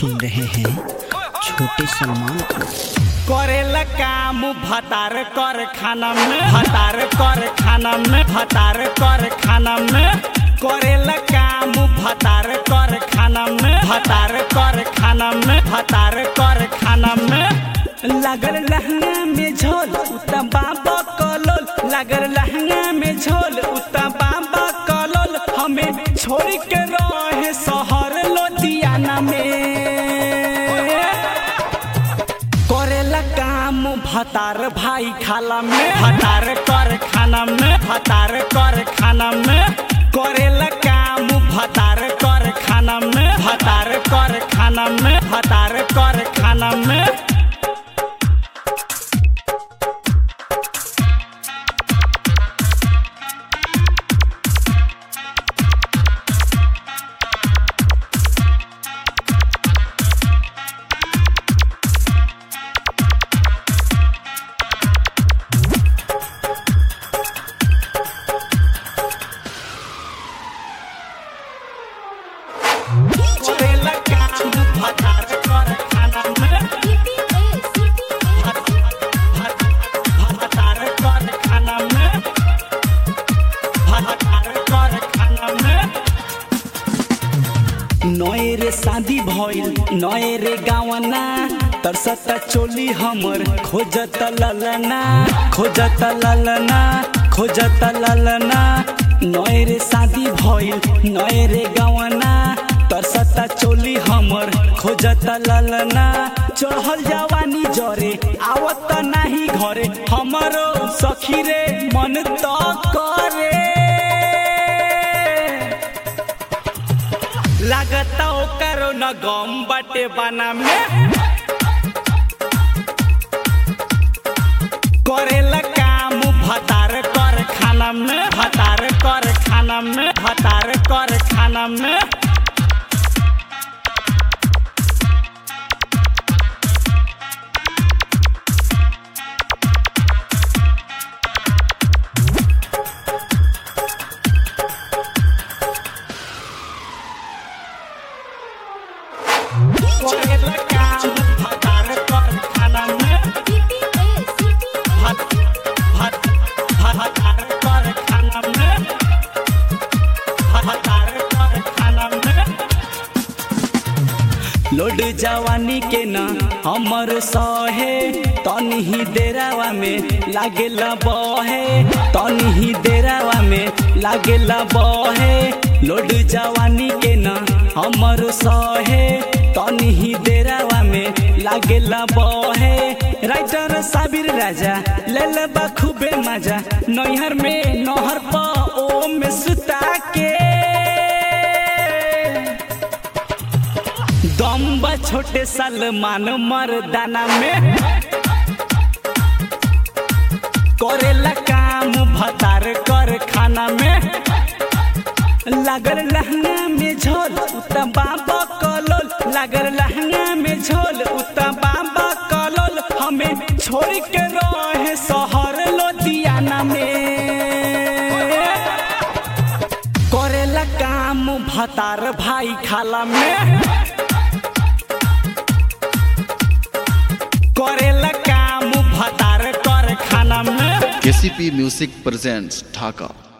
सुन रहे हैं छोटे सलमान को करेला काम भतार कर खाना में भतार कर खाना में भतार कर खाना में करेला काम भतार कर खाना में भतार कर खाना में भतार कर खाना में लगल लहंगा में झोल उता बाबा कलोल लगल लहंगा में झोल उता बाबा कलोल हमें छोड़ के रहे शहर लोधियाना में करेला काम भतार भाई खाला में भतार कर खाना में भतार कर खाना में करेला काम भतार कर खाना में भतार कर खाना में भतार कर खाना में करेला काम भतार कर खाना में भतार कर खाना में भतार कर खाना में नए रे शादी भइल नए रे गावना तरसता चोली हमर खोजत ललना खोजत ललना खोजत ललना नए रे शादी भइल नए रे गावना तरसता चोली हमर खोजत ललना चढ़ल जवानी जरे आवत नाही घरे हमरो सखी रे मन त करे लागता ओकरो न गम बाटे बना में करेला काम भतार कर खाना में भतार कर खाना में भतार कर खाना में करेला काम भतार कर खाना में भत भत भतार कर खाना में भतार कर खाना में लोड जवानी के न हमर सहे तनही देरावा में लागेला बहे तनही देरावा में लागेला बहे लोड जवानी के न हमर सहे तनही देरावा में लागेला बहे राइटर साबिर राजा लेल बा खूबे मजा नैहर में नहर पर ओ में सुता के दम्बा छोटे सलमान मर्दाना में करेला काम भतार कर खाना में लागल लहंगा में झोल उता बाबा कलोल लागल लहंगा में झोल उता बाबा कलोल हमें छोड़ के रहे शहर लोधियाना में करेला काम भतार भाई खाला में करेला काम भतार कर खाना में KCP Music presents Dhaka.